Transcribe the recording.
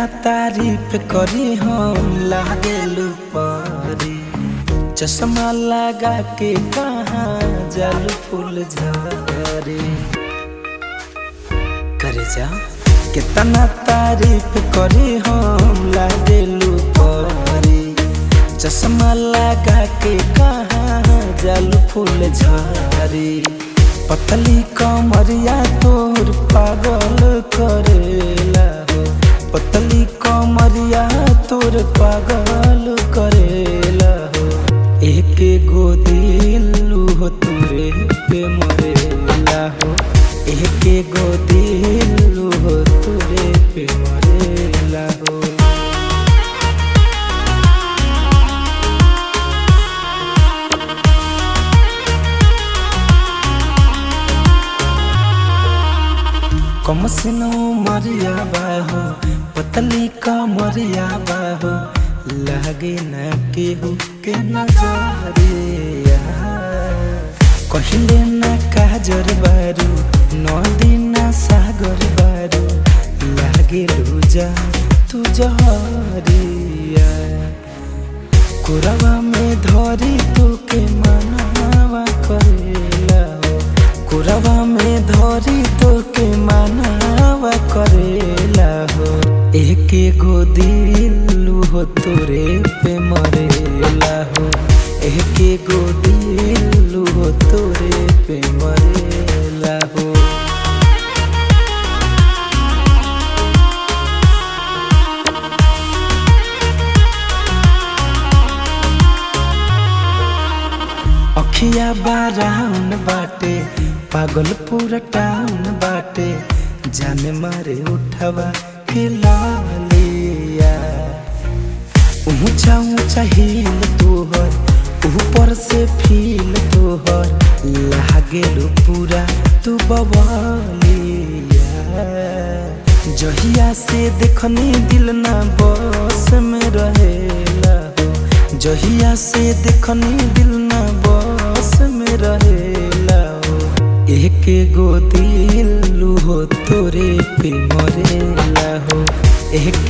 तारीफ करी हम लागेलू परी चश्मा लगा के कहाँ जल फूल झरे करे जा कितना तारीफ करी हम लागेलू परी चश्मा लगा के कहाँ जल फूल झरे पतली कमरिया तोर पागल करेला हो पतली कमरिया तोर पागल करेला हो एक गो दिलू हो तुरे पे मरेला हो एक गो दिलू हो तुरे पे मरेला हो कम सिनो मरिया बाहो पतली का मरिया बाहो लागे न केहू के नजरिया कहिले न काजर बारू नदी न सागर बारू लागे लूजा तू जहरिया कुरवा में धरी तू के मनावा करेला हो कुरवा में धरी तो के मानवा करेला हो एक गो दिलू हो तोरे पे मरेला हो एक गो दिलू हो तोरे पे मरेला हो अखिया बाराउन बाटे पागल पूरा टाउन बाटे जाने मारे उठवा के लालिया ऊंचा ऊंचा हिल तोहर ऊपर से फील तोहर लागेलो पूरा तू बवालिया जहिया से देखनी दिल ना बस में रहेला हो जहिया से देखनी दिल ना बस में रहेला हो एक गो दिलू हो तोरे पे मरेला हो एक